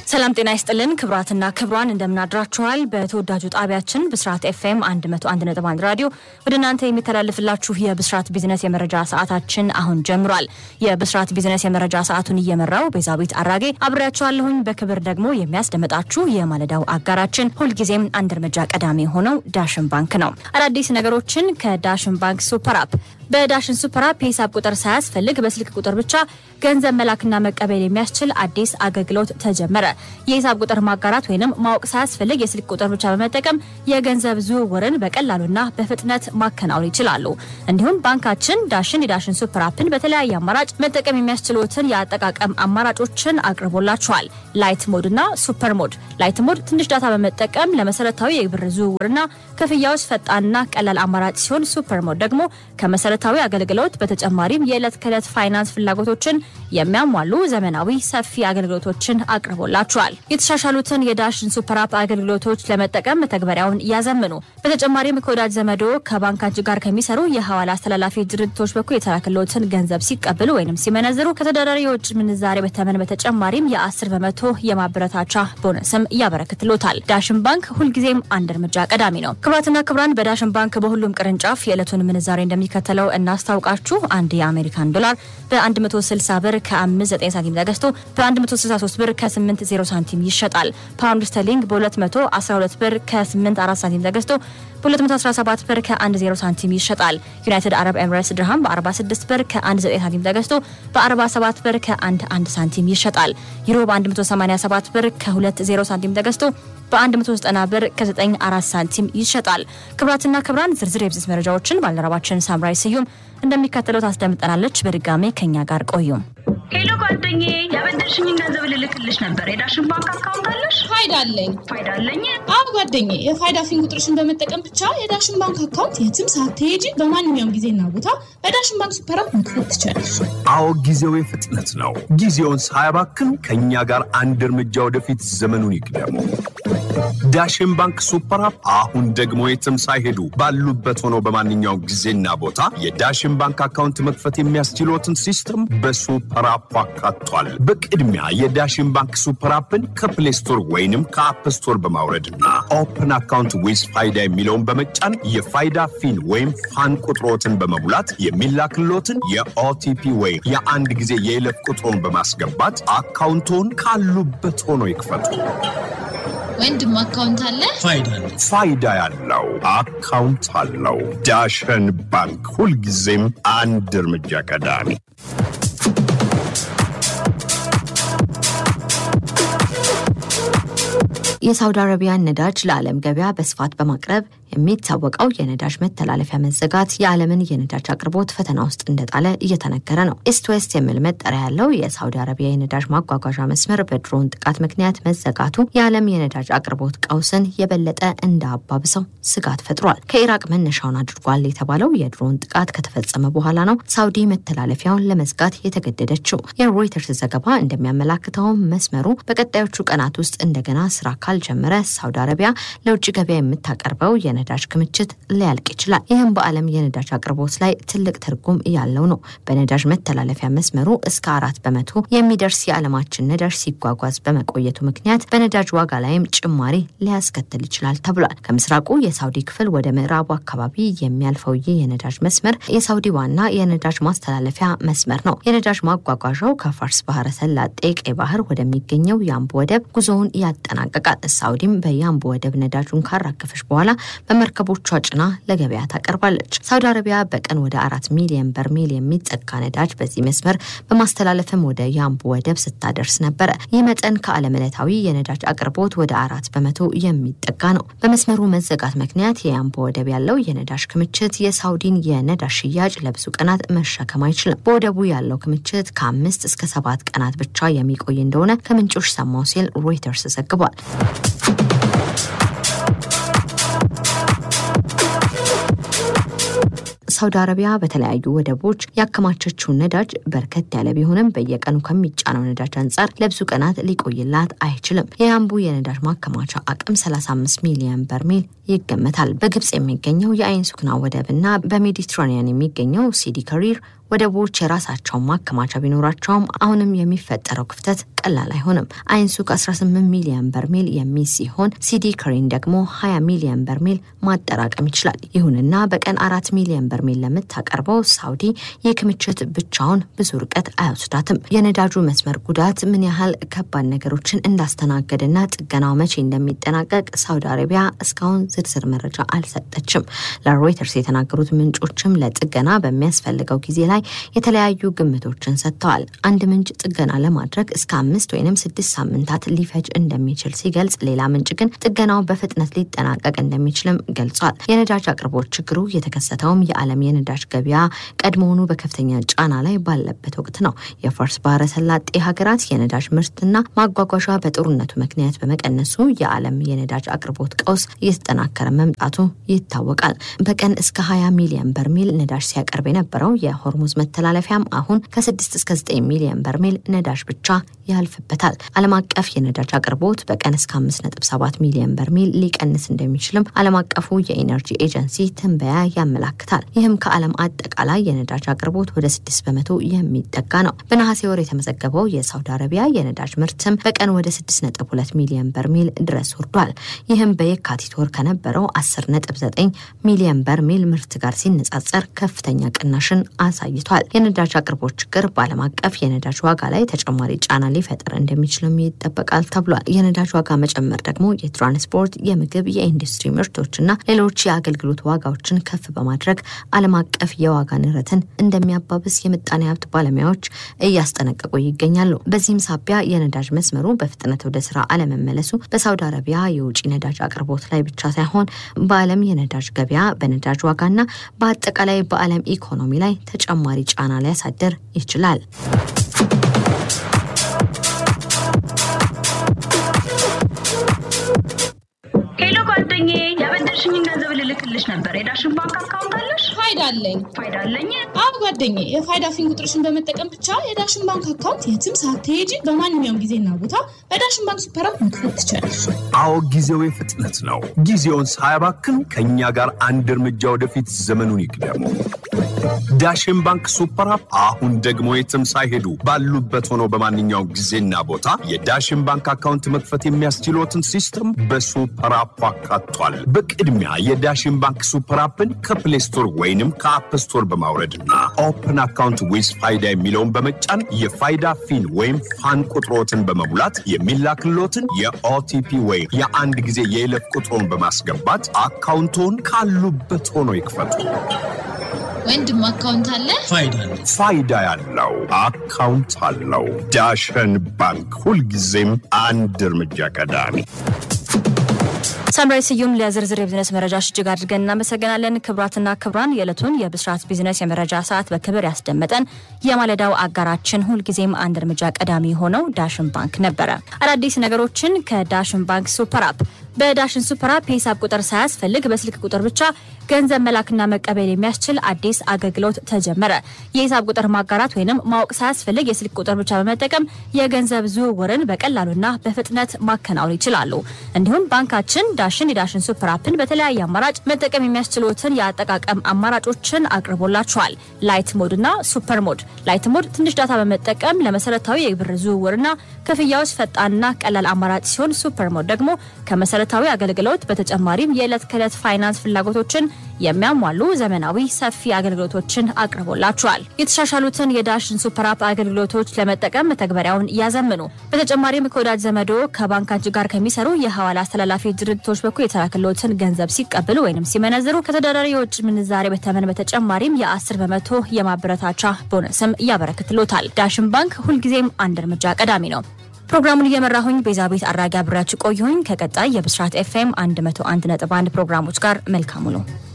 ሰላም ጤና ይስጥልን ክብራትና ክብሯን እንደምናድራችኋል። በተወዳጁ ጣቢያችን ብስራት ኤፍኤም 101.1 ራዲዮ ወደ እናንተ የሚተላለፍላችሁ የብስራት ቢዝነስ የመረጃ ሰዓታችን አሁን ጀምሯል። የብስራት ቢዝነስ የመረጃ ሰዓቱን እየመራው ቤዛዊት አራጌ አብሬያችኋለሁኝ። በክብር ደግሞ የሚያስደምጣችሁ የማለዳው አጋራችን ሁልጊዜም አንድ እርምጃ ቀዳሚ የሆነው ዳሽን ባንክ ነው። አዳዲስ ነገሮችን ከዳሽን ባንክ ሱፐር አፕ በዳሽን ሱፐር አፕ የሂሳብ ቁጥር ሳያስፈልግ በስልክ ቁጥር ብቻ ገንዘብ መላክና መቀበል የሚያስችል አዲስ አገልግሎት ተጀመረ። የሂሳብ ቁጥር ማጋራት ወይንም ማወቅ ሳያስፈልግ የስልክ ቁጥር ብቻ በመጠቀም የገንዘብ ዝውውርን በቀላሉና በፍጥነት ማከናወን ይችላሉ። እንዲሁም ባንካችን ዳሽን የዳሽን ሱፐር አፕን በተለያየ አማራጭ መጠቀም የሚያስችሉትን የአጠቃቀም አማራጮችን አቅርቦላቸዋል። ላይት ሞድ እና ሱፐር ሞድ። ላይት ሞድ ትንሽ ዳታ በመጠቀም ለመሰረታዊ የብር ዝውውርና ክፍያዎች ፈጣንና ቀላል አማራጭ ሲሆን ሱፐር ሞድ ደግሞ ከመሰረታዊ አገልግሎት በተጨማሪም የዕለት ከዕለት ፋይናንስ ፍላጎቶችን የሚያሟሉ ዘመናዊ ሰፊ አገልግሎቶችን አቅርቦላቸዋል። የተሻሻሉትን የዳሽን ሱፐር አፕ አገልግሎቶች ለመጠቀም መተግበሪያውን ያዘምኑ። በተጨማሪም ከወዳጅ ዘመዶ ከባንካች ጋር ከሚሰሩ የሐዋላ አስተላላፊ ድርጅቶች በኩል የተላከሎትን ገንዘብ ሲቀበሉ ወይም ሲመነዝሩ ከተዳዳሪ የውጭ ምንዛሬ በተመን በተጨማሪም የ10 በመቶ የማበረታቻ ቦነስም ያበረክትሎታል። ዳሽን ባንክ ሁልጊዜም አንድ እርምጃ ቀዳሚ ነው። ክቡራትና ክቡራን በዳሽን ባንክ በሁሉም ቅርንጫፍ የዕለቱን ምንዛሬ እንደሚከተለው እናስታውቃችሁ። አንድ የአሜሪካን ዶላር በ160 ብር ከ59 ሳንቲም ተገዝቶ በ163 ብር ከ80 ሳንቲም ይሸጣል። ፓውንድ ስተርሊንግ በ212 ብር ከ84 ሳንቲም ተገዝቶ በ217 ብር ከ10 ሳንቲም ይሸጣል። ዩናይትድ አረብ ኤምሬትስ ድርሃም በ46 ብር ከ19 ሳንቲም ተገዝቶ በ47 ብር ከ11 ሳንቲም ይሸጣል። ዩሮ በ187 ብር ከ20 ሳንቲም ተገዝቶ በ190 ብር ከ94 ሳንቲም ይሸጣል። ክብራትና ክብራን ዝርዝር የቢዝነስ መረጃዎችን ባልደረባችን ሳምራይ ስዩም እንደሚከተለው ታስደምጠናለች። በድጋሜ ከኛ ጋር ቆዩም። ሄሎ ጓደኛዬ፣ ያበደርሽኝን ገንዘብ ልልክልሽ ነበር። የዳሽን ባንክ አካውንት አለሽ? ፋይዳ አለኝ። ፋይዳ አለኝ? አዎ ጓደኛዬ፣ የፋይዳ ፊን ቁጥርሽን በመጠቀም ብቻ የዳሽን ባንክ አካውንት የትም ሳትሄጂ በማንኛውም ጊዜና ቦታ በዳሽን ባንክ ሱፐር አፕ መክፈት ትችላለሽ። አዎ ጊዜው የፍጥነት ነው። ጊዜውን ሳያባክን ከእኛ ጋር አንድ እርምጃ ወደፊት ዘመኑን ይቅደሙ። ዳሽን ባንክ ሱፐር አፕ አሁን ደግሞ የትም ሳይሄዱ ባሉበት ሆነው በማንኛውም ጊዜና ቦታ የዳሽን ባንክ አካውንት መክፈት የሚያስችሎትን ሲስተም በሱፐር አፕ አካቷል። በቅድሚያ የዳሽን ባንክ ሱፐር አፕን ከፕሌይ ስቶር ወይንም ከአፕ ስቶር በማውረድና ኦፕን አካውንት ዊዝ ፋይዳ የሚለውን በመጫን የፋይዳ ፊን ወይም ፋን ቁጥሮትን በመሙላት የሚላክሎትን የኦቲፒ ወይም የአንድ ጊዜ የይለፍ ቁጥሮን በማስገባት አካውንቶን ካሉበት ሆኖ ይክፈቱ። ወንድም አካውንት አለ? ፋይዳ ያለው አካውንት አለው። ዳሽን ባንክ ሁልጊዜም አንድ እርምጃ ቀዳሚ። የሳውዲ አረቢያን ነዳጅ ለዓለም ገበያ በስፋት በማቅረብ የሚታወቀው የነዳጅ መተላለፊያ መዘጋት የዓለምን የነዳጅ አቅርቦት ፈተና ውስጥ እንደጣለ እየተነገረ ነው። ኢስት ዌስት የሚል መጠሪያ ያለው የሳውዲ አረቢያ የነዳጅ ማጓጓዣ መስመር በድሮን ጥቃት ምክንያት መዘጋቱ የዓለም የነዳጅ አቅርቦት ቀውስን የበለጠ እንዳባብሰው ስጋት ፈጥሯል። ከኢራቅ መነሻውን አድርጓል የተባለው የድሮን ጥቃት ከተፈጸመ በኋላ ነው ሳውዲ መተላለፊያውን ለመዝጋት የተገደደችው። የሮይተርስ ዘገባ እንደሚያመላክተውም መስመሩ በቀጣዮቹ ቀናት ውስጥ እንደገና ስራ ካልጀመረ ሳውዲ አረቢያ ለውጭ ገበያ የምታቀርበው የነዳጅ ክምችት ሊያልቅ ይችላል። ይህም በዓለም የነዳጅ አቅርቦት ላይ ትልቅ ትርጉም ያለው ነው። በነዳጅ መተላለፊያ መስመሩ እስከ አራት በመቶ የሚደርስ የዓለማችን ነዳጅ ሲጓጓዝ በመቆየቱ ምክንያት በነዳጅ ዋጋ ላይም ጭማሪ ሊያስከትል ይችላል ተብሏል። ከምስራቁ የሳውዲ ክፍል ወደ ምዕራቡ አካባቢ የሚያልፈው ይህ የነዳጅ መስመር የሳውዲ ዋና የነዳጅ ማስተላለፊያ መስመር ነው። የነዳጅ ማጓጓዣው ከፋርስ ባህረ ሰላጤ ቀይ ባህር ወደሚገኘው የአምቦ ወደብ ጉዞውን ያጠናቀቃል። ሳውዲም በያምቦ ወደብ ነዳጁን ካራገፈች በኋላ በመርከቦቿ ጭና ለገበያ ታቀርባለች። ሳውዲ አረቢያ በቀን ወደ አራት ሚሊዮን በርሜል የሚጠጋ ነዳጅ በዚህ መስመር በማስተላለፍም ወደ ያምቦ ወደብ ስታደርስ ነበረ። ይህ መጠን ከዓለም ዕለታዊ የነዳጅ አቅርቦት ወደ አራት በመቶ የሚጠጋ ነው። በመስመሩ መዘጋት ምክንያት የያምቦ ወደብ ያለው የነዳጅ ክምችት የሳውዲን የነዳጅ ሽያጭ ለብዙ ቀናት መሸከም አይችልም። በወደቡ ያለው ክምችት ከአምስት እስከ ሰባት ቀናት ብቻ የሚቆይ እንደሆነ ከምንጮች ሰማው ሲል ሮይተርስ ዘግቧል። ሳውዲ አረቢያ በተለያዩ ወደቦች ያከማቸችውን ነዳጅ በርከት ያለ ቢሆንም በየቀኑ ከሚጫነው ነዳጅ አንጻር ለብዙ ቀናት ሊቆይላት አይችልም። የያምቡ የነዳጅ ማከማቻ አቅም 35 ሚሊዮን በርሜል ይገመታል። በግብጽ የሚገኘው የአይን ሱክና ወደብ እና በሜዲትራኒያን የሚገኘው ሲዲ ከሪር ወደቦች የራሳቸውን ማከማቻ ቢኖራቸውም አሁንም የሚፈጠረው ክፍተት ቀላል አይሆንም። አይንሱክ 18 ሚሊዮን በርሜል የሚይዝ ሲሆን ሲዲ ክሬን ደግሞ 20 ሚሊዮን በርሜል ማጠራቀም ይችላል። ይሁንና በቀን አራት ሚሊዮን በርሜል ለምታቀርበው ሳውዲ ይህ ክምችት ብቻውን ብዙ ርቀት አይወስዳትም። የነዳጁ መስመር ጉዳት ምን ያህል ከባድ ነገሮችን እንዳስተናገደና ጥገናው መቼ እንደሚጠናቀቅ ሳውዲ አረቢያ እስካሁን ዝርዝር መረጃ አልሰጠችም። ለሮይተርስ የተናገሩት ምንጮችም ለጥገና በሚያስፈልገው ጊዜ ላይ የተለያዩ ግምቶችን ሰጥተዋል። አንድ ምንጭ ጥገና ለማድረግ እስከ አምስት ወይም ስድስት ሳምንታት ሊፈጅ እንደሚችል ሲገልጽ፣ ሌላ ምንጭ ግን ጥገናው በፍጥነት ሊጠናቀቅ እንደሚችልም ገልጿል። የነዳጅ አቅርቦት ችግሩ የተከሰተውም የዓለም የነዳጅ ገበያ ቀድሞውኑ በከፍተኛ ጫና ላይ ባለበት ወቅት ነው። የፋርስ ባህረ ሰላጤ ሀገራት የነዳጅ ምርትና ማጓጓዣ በጦርነቱ ምክንያት በመቀነሱ የዓለም የነዳጅ አቅርቦት ቀውስ እየተጠናከረ መምጣቱ ይታወቃል። በቀን እስከ 20 ሚሊዮን በርሜል ነዳጅ ሲያቀርብ የነበረው የሆርሙዝ መተላለፊያም አሁን ከ6 እስከ 9 ሚሊዮን በርሜል ነዳጅ ብቻ ያልፍበታል። ዓለም አቀፍ የነዳጅ አቅርቦት በቀን እስከ 5.7 ሚሊዮን በርሜል ሊቀንስ እንደሚችልም ዓለም አቀፉ የኢነርጂ ኤጀንሲ ትንበያ ያመላክታል። ይህም ከዓለም አጠቃላይ የነዳጅ አቅርቦት ወደ 6 በመቶ የሚጠጋ ነው። በነሐሴ ወር የተመዘገበው የሳውዲ አረቢያ የነዳጅ ምርትም በቀን ወደ 6.2 ሚሊዮን በርሜል ድረስ ወርዷል። ይህም በየካቲት ወር ከነበረው 10.9 ሚሊዮን በርሜል ምርት ጋር ሲነጻጸር ከፍተኛ ቅናሽን አሳይቷል። የነዳጅ አቅርቦት ችግር በዓለም አቀፍ የነዳጅ ዋጋ ላይ ተጨማሪ ጫና ሊፈጥር እንደሚችልም ይጠበቃል ተብሏል። የነዳጅ ዋጋ መጨመር ደግሞ የትራንስፖርት፣ የምግብ፣ የኢንዱስትሪ ምርቶችና ሌሎች የአገልግሎት ዋጋዎችን ከፍ በማድረግ ዓለም አቀፍ የዋጋ ንረትን እንደሚያባብስ የምጣኔ ሀብት ባለሙያዎች እያስጠነቀቁ ይገኛሉ። በዚህም ሳቢያ የነዳጅ መስመሩ በፍጥነት ወደ ስራ አለመመለሱ በሳውዲ አረቢያ የውጭ ነዳጅ አቅርቦት ላይ ብቻ ሳይሆን በዓለም የነዳጅ ገበያ በነዳጅ ዋጋና በአጠቃላይ በዓለም ኢኮኖሚ ላይ ተጨማሪ ጫና ሊያሳድር ይችላል። ሄሎ ጓደኛዬ፣ ያበደርሽኝን ገንዘብ ልልክልሽ ነበር። የዳሽን ባንክ አካውንት አለሽ? ፋይዳ አለኝ። ፋይዳ አለኝ። አብ ጓደኛዬ፣ የፋይዳ ፊን ቁጥርሽን በመጠቀም ብቻ የዳሽን ባንክ አካውንት የትም ሳትሄጂ በማንኛውም ጊዜና ቦታ በዳሽን ባንክ ሱፐር አፕ መክፈት ትችላለሽ። አዎ ጊዜው የፍጥነት ነው። ጊዜውን ሳያባክን ከእኛ ጋር አንድ እርምጃ ወደፊት ዘመኑን ይቅደሙ። ዳሽን ባንክ ሱፐር አፕ አሁን ደግሞ የትም ሳይሄዱ ባሉበት ሆነው በማንኛውም ጊዜና ቦታ የዳሽን ባንክ አካውንት መክፈት የሚያስችሎትን ሲስተም በሱፐር አፕ አካቷል። በቅድሚያ የዳሽን ባንክ ሱፐር አፕን ከፕሌይ ስቶር ወይንም ከአፕ ስቶር በማውረድና ኦፕን አካውንት ዊዝ ፋይዳ የሚለውን በመጫን የፋይዳ ፊን ወይም ፋን ቁጥሮትን በመሙላት የሚላክሎትን የኦቲፒ ወይም የአንድ ጊዜ የይለፍ ቁጥሮን በማስገባት አካውንቶን ካሉበት ሆኖ ይክፈቱ። ወንድም አካውንት አለ? ፋይዳ ያለው አካውንት አለው። ዳሸን ባንክ ሁልጊዜም አንድ እርምጃ ቀዳሚ። ሳምራይ ስዩም ለዝርዝር የቢዝነስ መረጃዎች እጅግ አድርገን እናመሰግናለን። ክቡራትና ክቡራን የዕለቱን የብስራት ቢዝነስ የመረጃ ሰዓት በክብር ያስደመጠን የማለዳው አጋራችን ሁልጊዜም አንድ እርምጃ ቀዳሚ የሆነው ዳሽን ባንክ ነበረ። አዳዲስ ነገሮችን ከዳሽን ባንክ ሱፐር አፕ በዳሽን ሱፐር አፕ የሂሳብ ቁጥር ሳያስፈልግ በስልክ ቁጥር ብቻ ገንዘብ መላክና መቀበል የሚያስችል አዲስ አገልግሎት ተጀመረ። የሂሳብ ቁጥር ማጋራት ወይንም ማወቅ ሳያስፈልግ የስልክ ቁጥር ብቻ በመጠቀም የገንዘብ ዝውውርን በቀላሉና በፍጥነት ማከናወን ይችላሉ። እንዲሁም ባንካችን ዳሽን የዳሽን ሱፐር አፕን በተለያየ አማራጭ መጠቀም የሚያስችሉትን የአጠቃቀም አማራጮችን አቅርቦላቸዋል። ላይት ሞድ እና ሱፐር ሞድ። ላይት ሞድ ትንሽ ዳታ በመጠቀም ለመሰረታዊ የብር ዝውውርና ክፍያዎች ፈጣንና ቀላል አማራጭ ሲሆን ሱፐር ሞድ ደግሞ ከመሰረታዊ አገልግሎት በተጨማሪም የዕለት ከዕለት ፋይናንስ ፍላጎቶችን የሚያሟሉ ዘመናዊ ሰፊ አገልግሎቶችን አቅርቦላቸዋል። የተሻሻሉትን የዳሽን ሱፐር አፕ አገልግሎቶች ለመጠቀም መተግበሪያውን ያዘምኑ። በተጨማሪም ከወዳጅ ዘመዶ ከባንካችን ጋር ከሚሰሩ የሐዋላ አስተላላፊ ድርጅቶች በኩል የተላከሎትን ገንዘብ ሲቀበሉ ወይም ሲመነዝሩ ከተወዳዳሪ የውጭ ምንዛሬ በተመን በተጨማሪም የ10 በመቶ የማበረታቻ ቦነስም ያበረክትሎታል። ዳሽን ባንክ ሁልጊዜም አንድ እርምጃ ቀዳሚ ነው። ፕሮግራሙን እየመራሁኝ ቤዛቤት አራጊ አብሬያችሁ ቆየሁኝ። ከቀጣይ የብስራት ኤፍኤም 101.1 ፕሮግራሞች ጋር መልካሙ ነው።